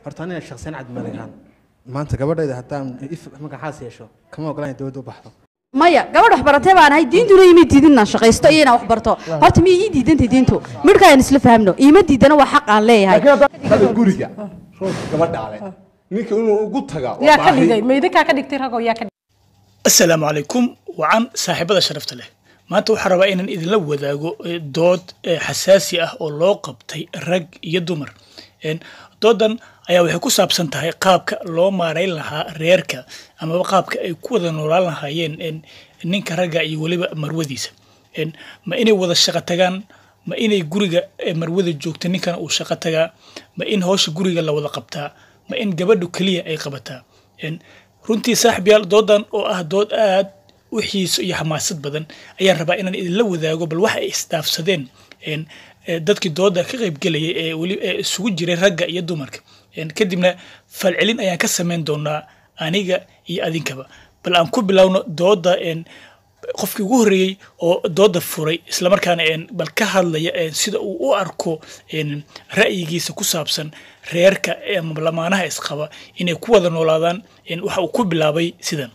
horta aniga shaqsiyan cabdimalikaan maanta gabadhayda haddaan if magacaas yeesho kama ogolaan in dowladda u baxdo maya gabadh wax baratee baan ahay diintuna ima diidin inaan shaqaysto iyo inaan wax barto horta miya ii diidantay diintu midhka aan isla fahamno iima diidana waa xaq aan leeyahay hada guriga roodka gabadha ale ninka inuu ugu taga waa yaa ka baahi. dhigay maydinkaa ka dhigtay ragoo yaa ka asalaamu calaykum wacan saaxiibada sharafta leh maanta waxaan rabaa inaan idinla wadaago eh, dood eh, xasaasi ah oo loo qabtay rag iyo dumar En, doodan ayaa waxay ku saabsan tahay qaabka loo maarayn lahaa reerka amaba qaabka ay ku wada noolaan lahaayeen en, ninka ragga iyo weliba marwadiisa En, ma inay wada shaqo tagaan ma inay guriga eh, marwada joogta ninkana uu shaqo tagaa ma in hawsha guriga la wada qabtaa ma in gabadhu keliya ay qabataa En, runtii saaxib yaal doodan oo ah dood aad u xiiso iyo xamaasad badan ayaan rabaa inaan idinla wadaago bal waxa ay isdaafsadeen en, eh, dadkii dooda ka qaybgelayay ee weli ee isugu jiray ragga iyo dumarka En, kadibna falcelin ayaan ka samayn doonaa aniga iyo adinkaba bal aan ku bilowno dooda en, qofkii ugu horreeyey oo dooda furay islamarkaana en, bal ka hadlaya en, sida uu u arko en, ra'yigiisa ku saabsan reerka ama lamaanaha isqaba inay ku wada noolaadaan en, waxa uu ku bilaabay sidan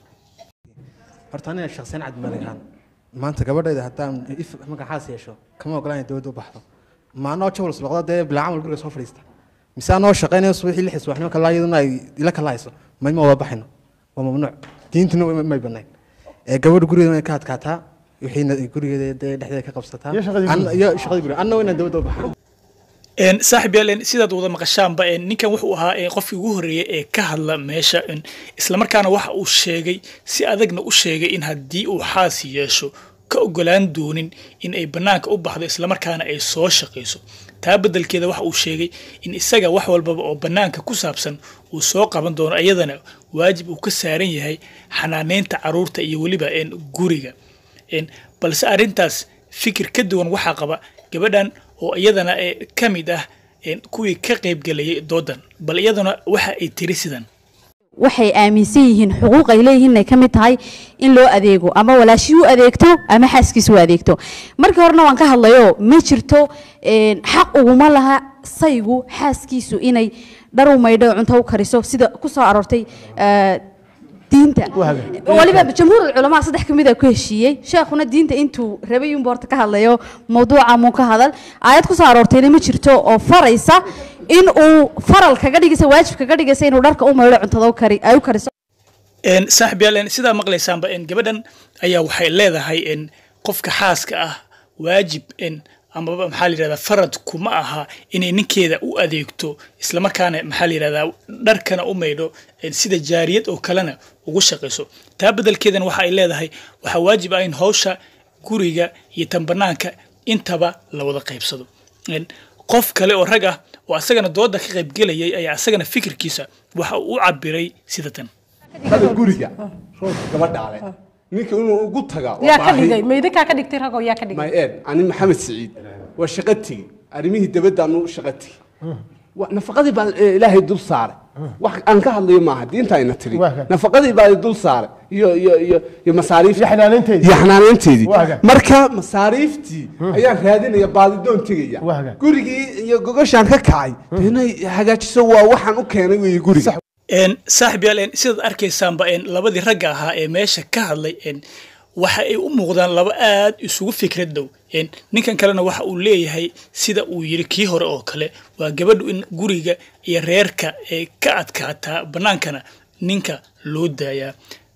horta aniga shaqsiyan cabdimalikaan maanta gabadhayda haddaan if magacaas yeesho kama ogolaan in dowladda u baxdo ma anoo jawal subaxda dee bilaa camal guriga soo fadhiista mise anoo shaqaynayo subaxii lixis waxnimo kala iyaduna ay ila kala hayso mayma wada baxayno waa mamnuuc diintuna way- may banayn ee gabadha gurigeeda way ka adkaataa wixiina gurigeeda dee dhexdeeda ka qabsataa Iyo shaqadii Anna- iyo shaqadii guriga anna waa inaan dowladda u baxo En, saaxib yaal en, sidaad wada maqashaanba en, ninkan wuxuu ahaa en, qofkii ugu horreeyay ee ka hadla meesha en, islamarkaana waxa uu sheegay si adagna u sheegay in haddii uu xaas yeesho ka ogolaan doonin in ay bannaanka u baxdo islamarkaana ay soo shaqayso taa beddelkeeda waxa uu sheegay in isaga wax walbaba oo bannaanka ku saabsan uu soo qaban doono iyadana waajib uu ka saaran yahay xanaaneynta caruurta iyo weliba en, guriga En, balse arrintaas fikir ka duwan waxaa qaba gabadhan oo iyadana eh, ka mid ah en, kuwii ka qaybgelayay doodan bal iyaduna waxa ay tiri sidan waxay aaminsan yihiin xuquuq ay leeyihiin inay ka mid tahay in loo adeego ama walaashii u adeegto ama xaaskiisa u adeegto markii horena waan ka hadlayo ma jirto een, xaq uguma laha saygu xaaskiisu inay dhar u maydho cunto u kariso sida ku soo aroortay eh, diinta waliba jamhuurul culamaa saddex ka mid a ku heshiiyey sheekhuna diinta intuu rabay unbu horta ka hadlayo mawduuca muu ka hadal aayad ku soo aroortayna ma jirto oo faraysa in uu faral kaga dhigaysa waajib kaga dhigaysa inuu dharka u maydho cuntada u kari ay u kariso En, saaxib yaal en, sidaa maqlaysaanba en, gabadhan ayaa waxay leedahay en, qofka xaaska ah waajib en, amaba maxaa la yidhahdaa farad kuma aha inay ninkeeda u adeegto islamarkaana maxaa la yidhahdaa dharkana u maydho en, sida jaariyad oo kalena ugu shaqayso taa beddelkeedana waxa ay leedahay waxaa waajib ah in hawsha guriga iyo tan bannaanka intaba la wada qaybsado En, qof kale oo rag ah oo asagana dooda ka qaybgelayay ayaa asagana fikirkiisa waxa uu u cabiray sida tan hada guriga roodka gabadha ale ninka inuu ugu taga waa yaa ka baahi. dhigay maydinkaa ka dhigtay ragoo yaa ka dhigay my ed ani maxamed siciid waa shaqo tegi arrimihii dabaddaanu shaqo tegi Wa- nafaqadii baa eh, ilaahay dul saaray wax aan ka hadlayo maaha diinta ayna tiri Waa kan. nafaqadii baa dul saaray iyo iyo iyo iyo masaariif Iyo xanaaneynteedii. iyo xanaaneynteedii Waa kan. marka masaariiftii ayaan raadinaya baadidoon tegaya Waa kan. gurigii iyo gogoshaan ka kacay dee inay hagaajiso waa waxaan u keenay weeye guriga En, saaxib yaal en, sidaad arkaysaanba en, labadii ragga ahaa ee meesha ka hadlay en, waxa ay u muuqdaan laba aad isugu fikrad dhow En, ninkan kalena waxa uu leeyahay sida uu yiri kii hore oo kale waa gabadhu in guriga iyo reerka ay ka adkaataa bannaankana ninka loo daayaa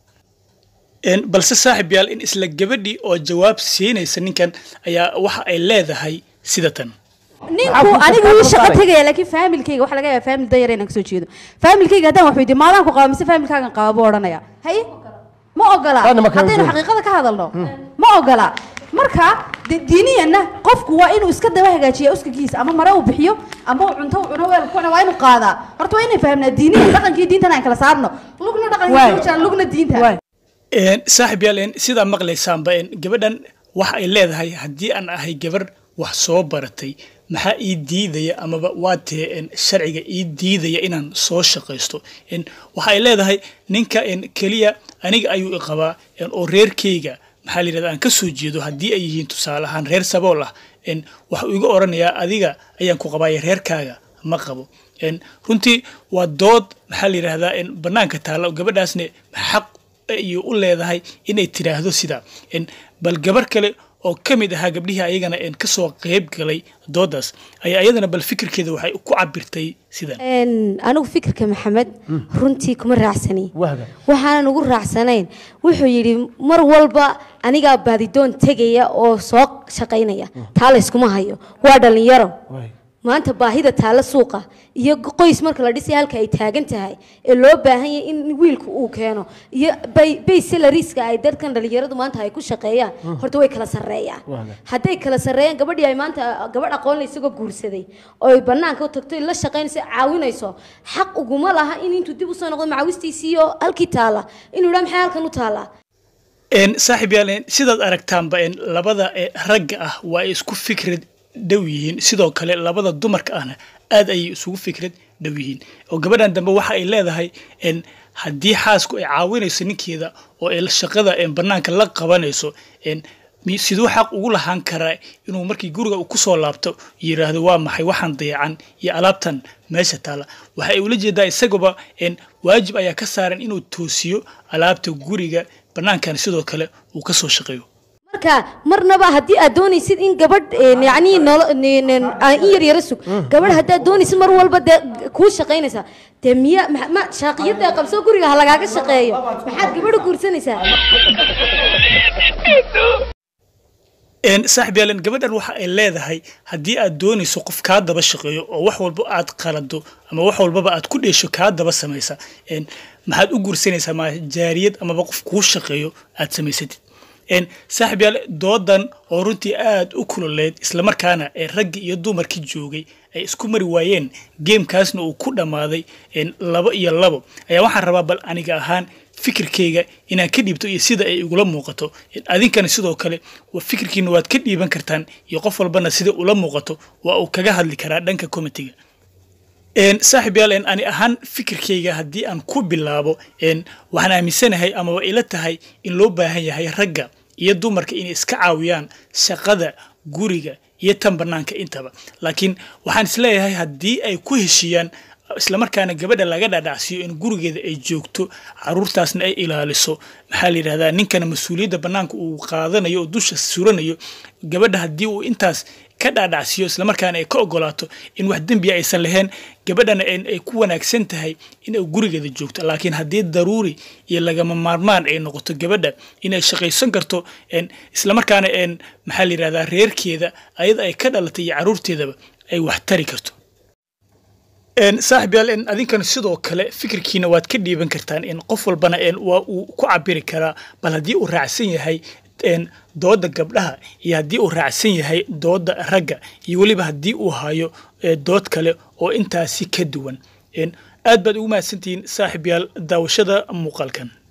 En, balse saaxib yaal in isla gabadhii oo jawaab siinaysa ninkan ayaa waxa ay leedahay sida tan ninku aniga ii shaqo tegaya laakiin faamilkayga waxa laga yaabaa faamil danyar inaan kasoo jeedo faamilkayga haddaan wax weydiiyo maadaan ku qaba mise faamilkaagan qaba buu odhanaya haye ma ogola Taana ma kala haddaynu duwan. xaqiiqada ka hadalno ma ogola marka de- diiniyanna qofku waa inuu iska daba hagaajiya uskagiisa ama mare uu bixiyo ama uu cunto uu cuno weel kuna waa inuu qaadaa horta waa inay fahamnaa diiniyan dhaqankii diintana aan kala saarno lugna Waay. dhaqanka jiraan lugna diinta Waay. En, saaxib yaal en, sidaa maqlaysaanba en, gabadhan waxa ay leedahay haddii aan ahay gabar wax soo baratay maxaa ii diidaya amaba waa tee en, sharciga ii diidaya inaan soo shaqaysto En, waxa ay leedahay ninka en, keliya aniga ayuu i qabaa en, oo reerkeyga maxaa la yidhahda aan ka soo jeedo haddii ay yihiin tusaale ahaan reer sabool ah en, waxa uu iga oranayaa adiga ayaan ku qabaaya reerkaaga ma qabo een, runtii waa dood maxaa la yidhaahdaa een, banaanka taalla oo gabadhaasne xaq iyo u leedahay inay tiraahdo sidaa een, bal gabar kale oo ka mid ahaa gabdhihii ayagana een, kasoo qeyb galay doodaas ayaa ayadana bal fikirkeeda waxay ku cabirtay sidan Een, anigu fikirka maxamed runtii kuma raacsani Wahga. waxaanan ugu raacsanayn wuxuu yidhi mar walba anigaa baadidoon tegaya oo soo shaqaynaya taa layskuma hayo waa dhallinyaro maanta baahida taalla suuqa iyo qoys marka la dhisay halka ay taagan tahay ee loo baahan yahay in wiilku uu keeno iyo bay- bay salariska ay dadkan dhalinyaradu maanta ay ku shaqeeyaan horta way kala sarreeyaan Waaga. hadday kala sarreeyaan gabadhii ay maanta gabadh aqoon la isagoo guursaday oo ay banaanka u tagto la shaqaynayso caawinayso xaq uguma laha in intuu dib usoo noqdo macawistiisii oo halkii taalla inuu idhaa maxay halkan u taallaa een saaxiib yaal een, sidaad aragtaanba een, labada ee, ragga ah waa ay isku fikrad dhow yihiin sidoo kale labada dumarka ahna aad ayay isugu fikrad dhow yihiin oo gabadhan dambe waxa ay leedahay een, haddii xaasku ay caawinayso ninkeeda oo ay shaqada een, banaanka la qabanayso een, mi- siduu xaq ugu lahaan karaa inuu markii guriga uu kusoo laabto yidhaahdo waa maxay waxaan dayacan iyo alaabtan meesha taala waxa ay ula jeedaa isagaba een, waajib ayaa ka saaran inuu toosiyo alaabta guriga banaankan sidoo kale uu ka soo shaqeeyo marka marnaba haddii aad doonaysid in gabadh een, yacni nolo- nin- nin- aa in yar yara sug gabadh haddaad doonaysid mar walba dee kuu shaqaynaysaa dee miya ma- ma shaaqiyada qabso guriga ha lagaaga shaqeeyo maxaad gabadha guursanaysaa een saaxiib yaalan gabadhan waxa ay leedahay haddii aad doonayso qof kaa daba shaqeeyo oo wax walba aad qalado ama wax walbaba aad ku dheesho kaa daba samaysa een maxaad u guursanaysaa ma jaariyad amaba qof kuu shaqeeyo aad samaysatid een saaxiib yaal doodan oo runtii aad u kululeed islamarkaana ee raggi iyo dumarkii joogay ay isku mari waayeen geemkaasna uu ku dhammaaday een labo iyo labo ayaa waxaan rabaa bal aniga ahaan fikirkayga inaan ka dhiibto iyo sida ay igula muuqato adinkana sidoo kale wa fikirkiina waad ka dhiiban kartaan iyo qof walbana sida ula muuqato waa uu kaga hadli karaa dhanka komitiga een saaxiib yaal een ani ahaan fikirkayga haddii aan ku bilaabo een waxaan aaminsanahay amaba ila tahay in loo baahan yahay ragga iyo dumarka inay iska caawiyaan shaqada guriga iyo tan banaanka intaba laakiin waxaan isleeyahay haddii ay ku heshiiyaan islamarkaana gabadha laga dhadhacsiiyo in gurigeeda ay joogto caruurtaasna ay ilaaliso maxaa la yidhahdaa ninkana mas-uuliyadda banaanka uu qaadanayo oo dusha suranayo gabadha haddii uu intaas ka dhaadhacsiiyo islamarkaana ay ka ogolaato in wax dembiya aysan lahayn gabadhana een ay ku wanaagsan tahay inay gurigeeda joogto laakiin haddii daruuri iyo lagama maarmaan ay noqoto gabadha inay shaqaysan karto een islamarkaana een maxaa la yidhahdaa reerkeeda ayada ay ka dhalatay iyo caruurteedaba ay wax tari karto een saaxiib yaal een adinkana sidoo kale fikirkiina waad ka dhiiban kartaan in qof walbana een waa uu ku cabiri karaa bal haddii uu raacsan yahay een dooda gabdhaha iyo haddii uu raacsan yahay dooda ragga iyo weliba haddii uu hayo ee, dood kale oo intaasi ka duwan een aad baad ugu mahadsantihiin saaxiib yaal daawashada muuqaalkan